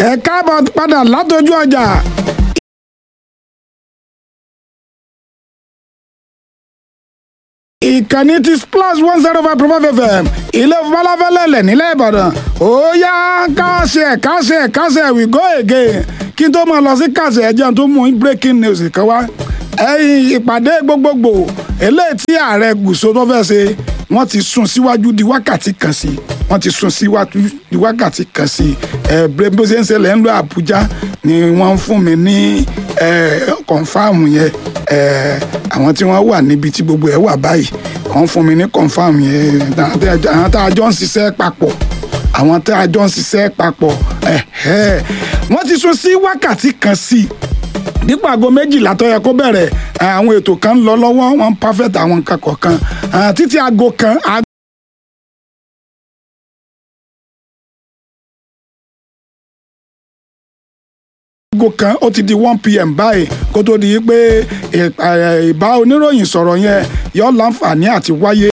ẹ káàbọ̀ padà látọjú ọjà. ìkànnì ti splash one zero five point five fm ilé falafẹ́lẹ́lẹ̀ nílẹ̀ ìbàdàn ó yá káṣẹ káṣẹ káṣẹ we go again kí n tó máa lọ sí káṣẹ ẹjẹ tó mú breaking news kan wá ẹ̀yìn ìpàdé gbogbogbò eléyìí tí ààrẹ gùsò tó fẹ́ ṣe wọ́n ti sún síwájú di wákàtí kan sí wọ́n ti sún síwájú di wákàtí kan sí ẹ bó ṣe ń ṣẹlẹ̀ ń lọ àbújá ni wọ́n ń fún mi ní kọ̀ǹfàmù yẹn àwọn tí wọ́n wà níbi tí gbogbo ẹ̀ wà báyìí wọ́n fún mi ní kọ̀ǹfàmù yẹn àwọn tá a jọ ń ṣiṣẹ́ papọ̀ àwọn tá a jọ ń ṣiṣẹ́ papọ̀ wọ́n ti sún sí wákàtí kan sí dípò aago méjìlá tó yẹ kó bẹ̀rẹ̀ àwọn ètò kan ń lọ lọ́wọ́ wọ́n ń perfect àwọn nǹkan kọ̀ọ̀kan títí aago kan. aago kan ó ti di one pm báyìí kó tó di pé ìbá oníròyìn sọ̀rọ̀ yẹn yọ láǹfààní àti wáyé